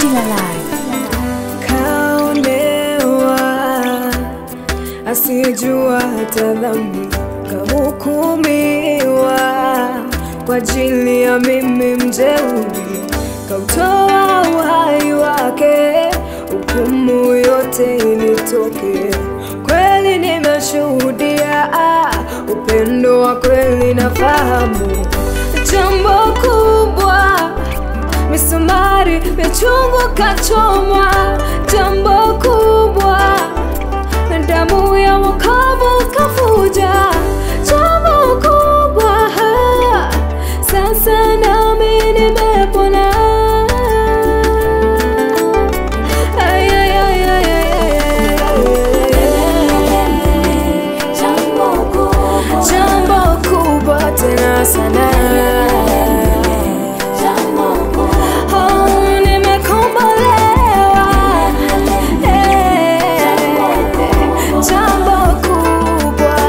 Kila Live. kaonewa asiyejua hata dhambi kahukumiwa kwa ajili ya mimi mjeuri kautoa uhai wake hukumu yote ilitoke kweli nimeshuhudia ah, upendo wa kweli nafahamu jambo kubwa misumari michungu kachomwa jambo kubwa na damu ya wokovu kafuja jambo kubwa sasa nami nimepona Ay, ay, ay, ay, ay, ay, ay. jambo kubwa tena sana Oh, nimekombolewa. Eh, jambo kubwa.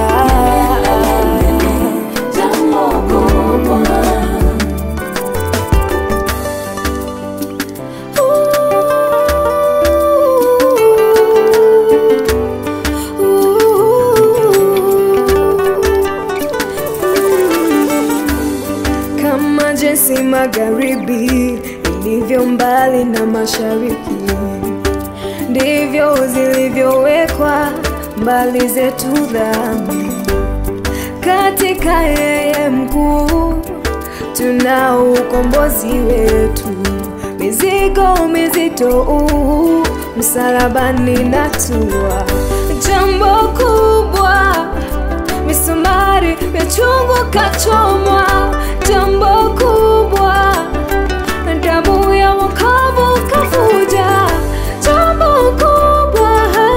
kama jinsi magharibi ilivyo mbali na mashariki, ndivyo zilivyowekwa mbali zetu dhambi. Katika yeye mkuu tunao ukombozi wetu, mizigo mizito uu, msalabani natua, jambo kubwa misumari michungu kachomwa, jambo kubwa, damu ya wokovu kafuja, jambo kubwa,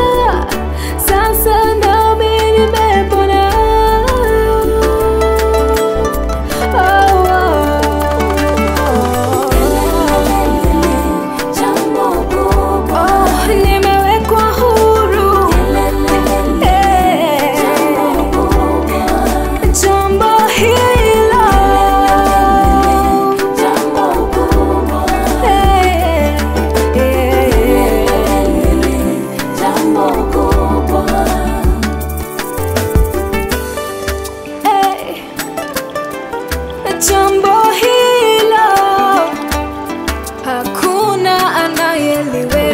sasa nami nimepona. Oh, oh, oh, nimewekwa huru Eh. Jambo hilo Eh, eh, eh. Jambo hilo hakuna anayeliweza